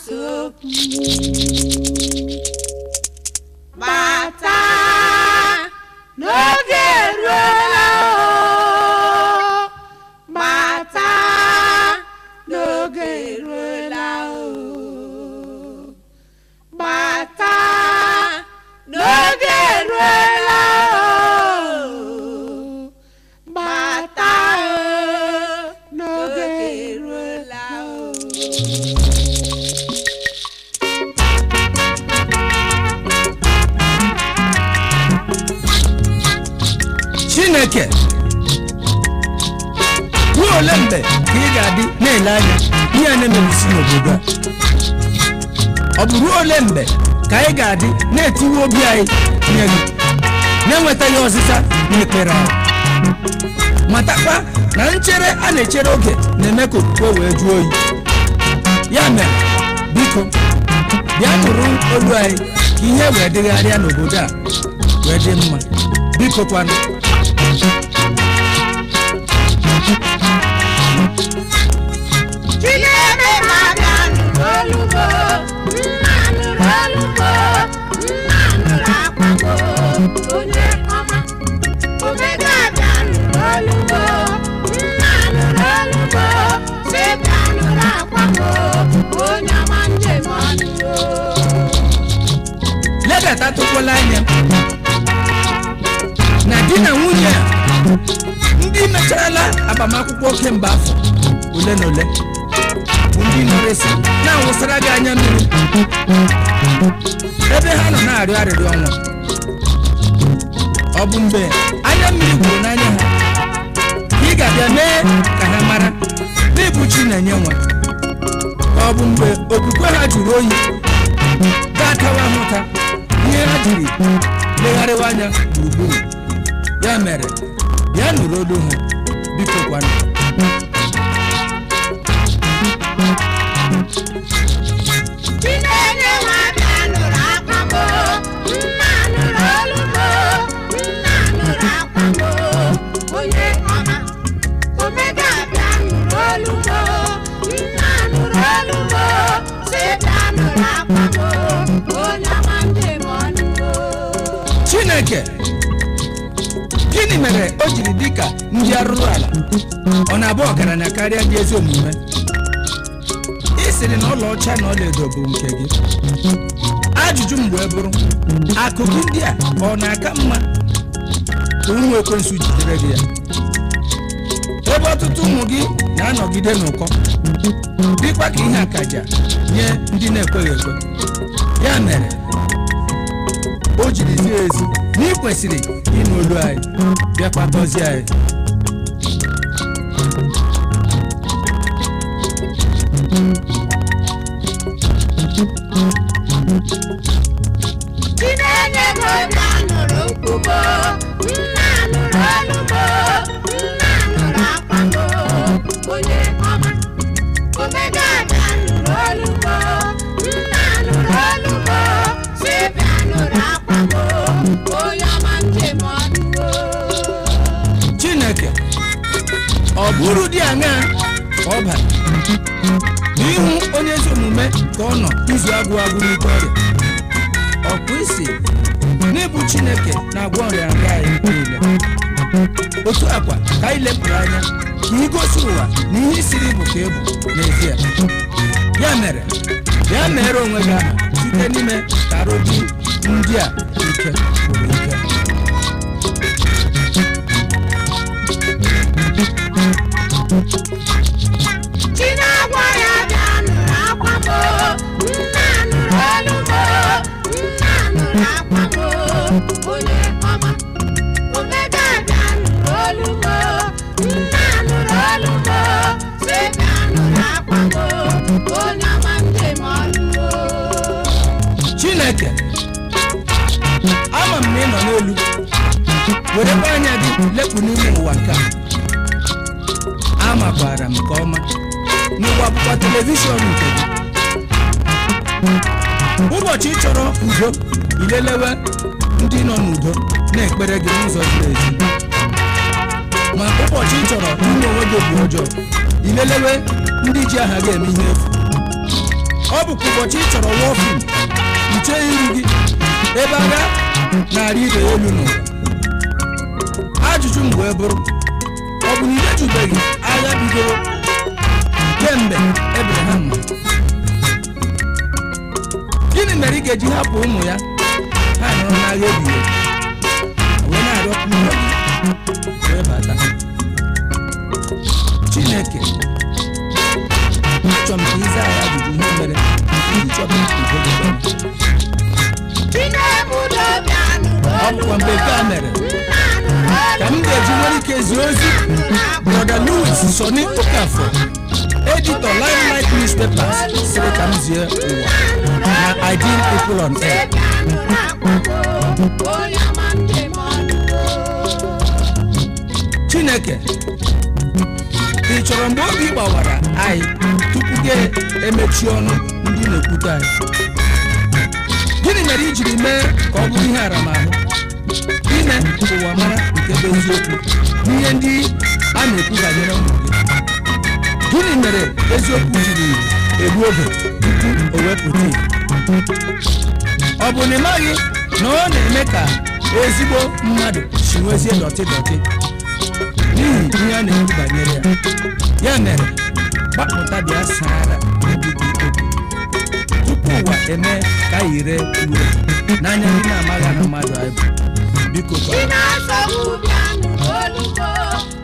okwu bata n'oge eruola o bata n'oge eruola o bata n'oge eruola o bata o n'oge eruola o chineke ruo ole mgbe ka ị ga-adị na-ele anya ihe a na-emebisi n'obodo a ọ bụ ruo ole mgbe ka anyị ga-adị na-etiwe obi anyị nye gị na-enwetaghị ọzịza n'ekpere anyị matakwa na nchere a na-echere oge na-eme ka okwukwe wee jụọ oyi ya mere biko bịa nụrụ olu anyị ka ihe wee dịgharịa n'obodo a wee dị mma biko kwanụ Chineke na-abịa nụrụ olumo nna nụrụ olumo nna nụrụ akwago onye ọma omega abịa nụrụ olumo nna nụrụ olumo sibịa nụrụ akwago onye ọma njem ọnụ ledatatụkwala anya na di na nwunye a ndị mecharala agbamakwụkwọ kemgbe afọ ole na ole bụ ndị nọrịsị na-awụsara gị anya mmiri ebe ha nọ na-arịọ arịrịọ ọnwa ọ bụ mgbe anya mmiri gwuru n'anya ha ka ị ga-abịa mee ka ha mara na ịbụ chi na-enye nwa ka ọ bụ mgbe okwukwe ha jụrụ oyi ga-akawa ha ụta ihe ha jiri legharịwa anya gburugburu ya mere bịa nụrụ olu ha biko kwanụ Chinenye nwa bịa nụrụ akwago nna nụrụ olumo nna nụrụ akwago onye ọma omega bịa nụrụ olumo nna nụrụ olumo si bịa nụrụ akwago onye ọma njem ọnụgo chineke gịnị mere o jiri dị ka ndị arụrụ ala ọ na-abụ ọgaranya karịa ndị ezi omume ị sịrị na ọlaọcha na ọlaedo bụ nke gị ajụjụ mgbe bụrụ akụ gị ndị a ọ na-aka mma ka ụmụ ekwensu jidere gị ya ebe ọtụtụ ụmụ gị na-anọgide n'ụkọ dịkwa ka ihe akaja nye ndị na-ekweghị ekwe ya mere o jiri zie ezi na ị kwesịrị ịnụ olu anyị bịakwa gọzie anyị Chinenye nwa bịa nụrụ nkwugo nna nụrụ olumo nna nụrụ akwago onye ọma omega bịa nụrụ olumo nna nụrụ olumo si bịa nụrụ akwago onye ọma njem ọnụgo chineke ọ bụrụ dị aṅaa ka ọ bara n'ihu onye ezi omume ka ọ nọ izu agwụ agwụ n'ike ọrịa ọkpụ isi n'ịbụ chineke na-agwọ ọrịa nrịa anyị niile otu akwa ka anyị lepụrụ anya ka igosi ụwa na ihe siri bụ ka ịbụ n'ezie ya mere bịa mere onwe gị aha site n'ime ka arụ gị ndị a ike gwụrụ ike Chinagwa ya bịa nụrụ akwago nna nụrụ olumo nna nụrụ akwago onye ọma omega bịa nụrụ olumo nna nụrụ olumo si bịa nụrụ akwago onye ọma njem ọlụgo chineke ama m na ị nọ n'elu werekwa anya gị lepụ n'ime ụwa nke a amakwara m nke ọma n'ụwa bụkwa telivishọn nke gị ụbọchị ị chọrọ udo ilelewe ndị nọ n'udo na-ekpere gị n'ụzọ ziri ezi ma ụbọchị ị chọrọ ime onwe gị obi ọjọọ ilelewe ndị ji aha gị eme ihe efu ọ bụkwa ụbọchị ị chọrọ wọfin iche iru gị ebe agha narị ibe ya elu n'ụwa ajụjụ m wee bụrụ ọ bụ na imejubeghị agha bidoro kemgbe ebraham nọ gịnị mere ị ga-eji hapụ ụmụ ya ha nọrọ n'agha ebighị ebi wee na-arịọkwu ụlọ gị wee bata chineke achọrọ m ka ịza ya ajụjụ ihe mere iji chọpụ udo gị bịara. ọ bụkwa mgbe nke a mere ka m ga-eji nwere ike zie ozi brọda louis soni ụkafọ editọ limelight newspapers sịrị ka m zie ụwa na ideal people on air chineke ị chọrọ mgbe oge ị gbawara anyị tupu gị emechi ọnụ ndị na-ekwute anyị gịnị mere i jiri mee ka ọ bụrụ ihe aramahụ ime ka ụwa mara nke bụ eziokwu n'ihe ndị a na-ekwu banyere ụmụ gị gịnị mere eziokwu jiri egbu oge tupu o wepụta ìhè? ọ bụ na ị maghị na ọ na-eme ka ezigbo mmadụ si nwezie dọtị dọtị n'ihi ihe a na-ekwu banyere ya ya mere gbapụta bịa sara obi gị okwu tupu ụwa eme ka anyị ree ure n'anya ndị na-amaghị na mmadụ anyị bụ biko Ị gwa na-asọgbu bịa nụrụ olu m